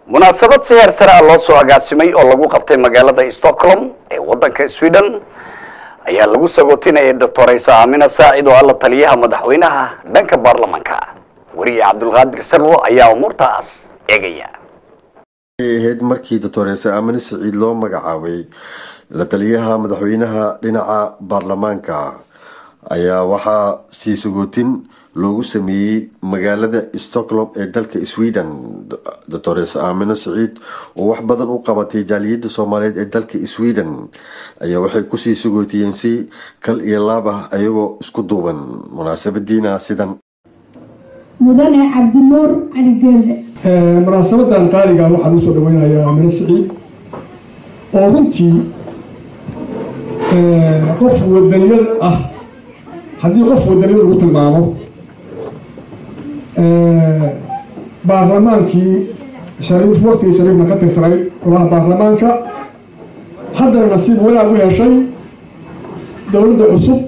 munaasabad si heer sare ah loo soo agaasimay oo lagu qabtay magaalada stockholm ee waddanka sweden ayaa lagu sagootinayay doctoraysa aamina saacid oo alla taliyaha madaxweynaha dhanka baarlamaanka weriye cabdulqaadir sarwo ayaa umuurtaas eegaya ahayd markii doctoreyse aamine siciid loo magacaabay la taliyaha madaxweynaha dhinaca baarlamaanka ayaa waxaa sii sagootin loogu sameeyey magaalada stockholm ee dalka sweden doctoreyse aamine siciid oo wax badan u qabatay jaaliyadda soomaaliyeed ee dalka sweden ayaa waxay kusii sagootiyeen si kal iyo laab ah ayagoo isku duuban munaasabadiina sidan mudane cabdinuur cali geelle munaasabadan qaaliga waxaan usoo dhaweynayaa aamine siciid oo runtii qof wadaniyad ah haddii qof wadaniyad lagu tilmaamo baarlamaankii shariif waqtigii shariifna ka tirsanay golaha baarlamaanka haddana nasiib wanaag u heshay dowladda cusub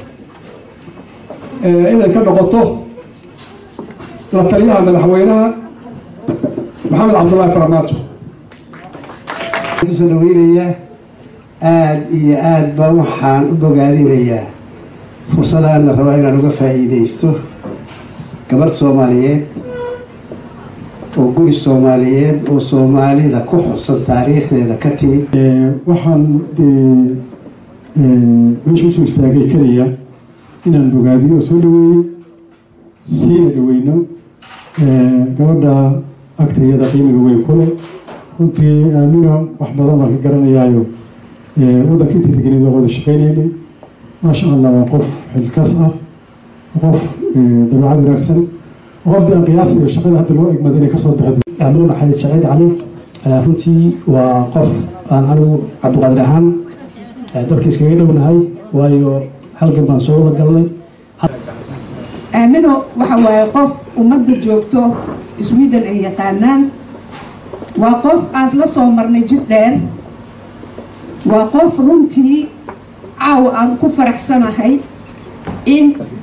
inay ka noqoto la taliyaha madaxweynaha maxamed cabdullaahi faramaajo kusoo dhaweynaya aada iyo aada baa waxaan u bogaadinayaa fursadaana rabaa inaan uga faa-iideysto gabadh soomaaliyeed oo guri soomaaliyeed oo soomaalida ku xusan taariikhdeeda ka timid waxaan dee meesha usoo istaagay keliya inaan bogaadiyo oo soo dhaweeyo siina dhaweyno gabadha agtayada qiimiga weyn ku leh runtii aamino wax badan baan ka garanayaayo waddanka intii degeneed waa wada shaqeynaynay maasha allah waa qof xilkas ah qof dabeecad wanaagsan qof dee aan qiyaasiga shaqada hadda loo egmada inay kasoo baxdo aamino maxamed saciid cali runtii waa qof aan anigu cabdiqaadir ahaan dalka iskaga dhownahay waayo halgan baan soo wada galnay aamino waxa waaye qof ummadda joogto sweden ay yaqaanaan waa qof aas la soo marnay jid dheer waa qof runtii caawa aan ku faraxsanahay in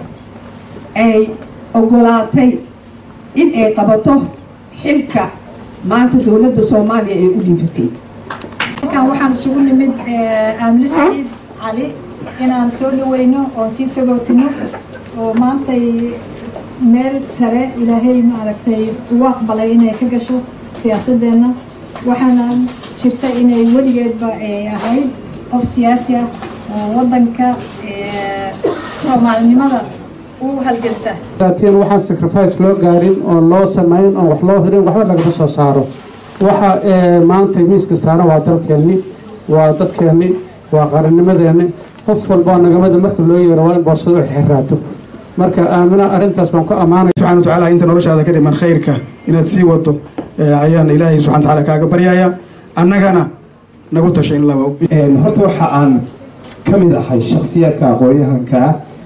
ay ogolaatay in ay qabato xilka maanta dowladda soomaaliya ay u dhiibatay halkan waxaan isugu nimid aamine saciid cali inaan soo dhaweyno oo sii sagootino oo maantay meel sare ilaahay maaragtay ugu aqbalay inay ka gasho siyaasadeenna waxaana jirta inay weligeedba ahayd qof siyaasi ah oo waddanka soomaalinimada u halganta laakiin waxaan sacrifice loo gaarin oo loo samayn oo wax loo hirin waxba lagama soo saaro waxa maanta miiska saaran waa dalkeenni waa dadkeenni waa qarannimadeenni qof walbaa nagamada marka loo yeero waa in boorsado xirxiraato marka aamina arrintaas waan ku ammaanay subxana watacaala inta noloshaada ka dhiman khayrka inaad sii wado ayaan ilaahay subxana watacaala kaaga baryaya annagana nagu tasha in laba horta waxa aan ka mid ahay shakhsiyaadka aqoon-yahanka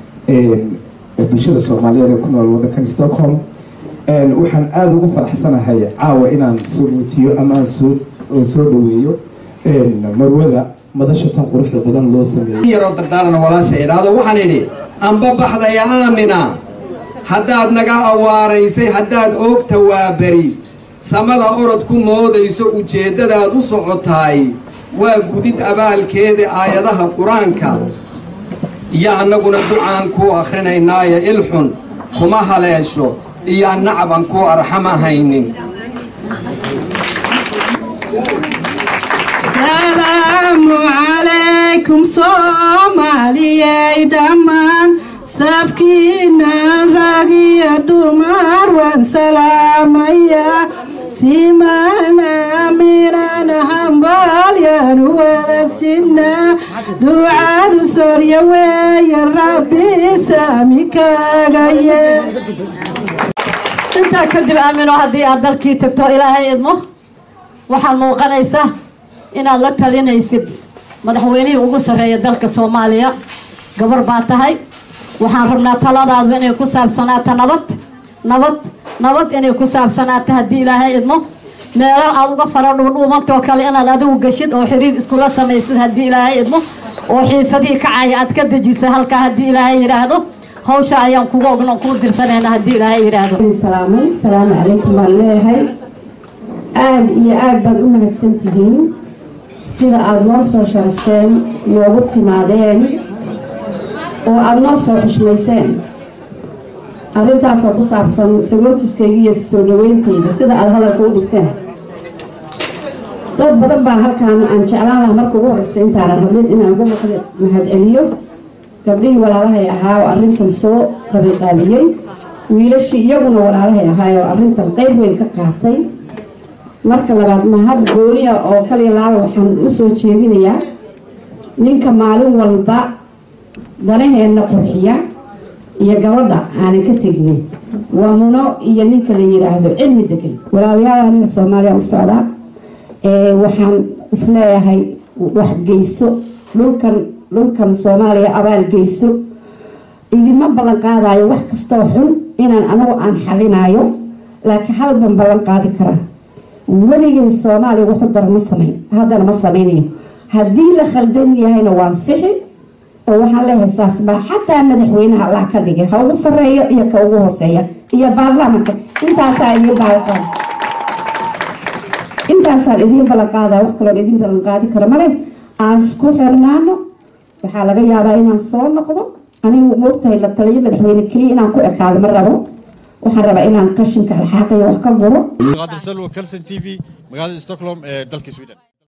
bulshada soomaaliyeed ee ku nool waddankan stockholm waxaan aada ugu faraxsanahay caawa inaan saguutiyo ama aan soo soo dhaweeyo marwada madasha tan quruxda badan loo sameeyey yaroo dardaarana walaasha idhaahdo waxaan idhi amba baxdaya aamina haddaad naga awaaraysay haddaad oogta waa beri samada orod ku moodayso ujeeddadaad u socotaay waa gudid abaalkeeda aayadaha qur-aanka iyo annaguna ducaan kuu akhrinaynaaye ilxun kuma haleesho iyo nacaban kuu arxama haynin salaamu calaykum soomaaliyay dhammaan safkiinan rag iyo dumar waan salaamayaa simana minan hambalyaan wada sidnaa ducadu sorya weeye rabbi saami kaaga yeel intaa kadib aamino haddii aad dalkii tagto ilaahay idmo waxaad muuqanaysa inaad la talinaysid madaxweynihii ugu sarreeya dalka soomaaliya gabar baa tahay waxaan rabnaa taladaadu inay ku saabsanaato nabad nabad nabad inay ku saabsanaato haddii ilaahay idmo meelo aad uga fara dhuudhuubantoo kale inaad adigu geshid oo xiriir iskula samaysid haddii ilaahay idmo oo xiisadihii kacaya aad ka dejisa halkaa haddii ilaahay yidhaahdo hawsha ayaan kugu ogno kuu dirsanayna haddii ilaahay yidhaahdo salaamay salaamu calaykum baan leeyahay aada iyo aada baad u mahadsan tihiin sida aada noo soo sharafteen noogu timaadeen oo aada noo soo xushmayseen arrintaasoo ku saabsan sagootiskayga iyo soo dhaweyntayda sida aada hadalka u dhigteen dad badan baa halkaan aan jeclaan lahaa marka ugu horeysa intaanan hadlin inaan uga mahad celiyo gabdhihii walaalahay ahaa oo arrintan soo qabiqaabiyey wiilashii iyaguna walaalahay ahaay oo arrintan qeyb weyn ka qaatay marka labaad mahad gooniya oo kaliya laaba waxaan u soo jeedinayaa ninka maalin walba danaheenna qurxiya iyo gabadha aanan ka tegnin waa muno iyo ninka la yiraahdo cilmi degan walaalayaal aniga soomaaliya u socdaa waxaan isleeyahay waxgeyso dhulkan dhulkan soomaaliya abaal geyso idinma ballan qaadayo wax kastoo xun inaan anagu aan xalinayo laakiin hal ban ballan qaadi karaa weligay soomaaliya wuxu dara ma samayn haddana ma samaynayo haddii la khaldan yahayna waan sixi oo waxaan leeyahay saasbaa xataa madaxweynaha allah ka dhigay ha ugu sareeyo iyo ka ugu hooseeya iyo baarlamaanka intaasaa idiin ballanqaada intaasaan idiin ballanqaadaa wax kaloon idiin ballanqaadi karo male aan isku xirnaano waxaa laga yaabaa inaan soo noqdo anigu moogtahay la taliyo madaxweyne keliya inaan ku ekaado ma rabo waxaan rabaa inaan qashinka alxaaqayo wax ka guro qaadir salwa kalson t v magaalada stockholm ee dalka sweden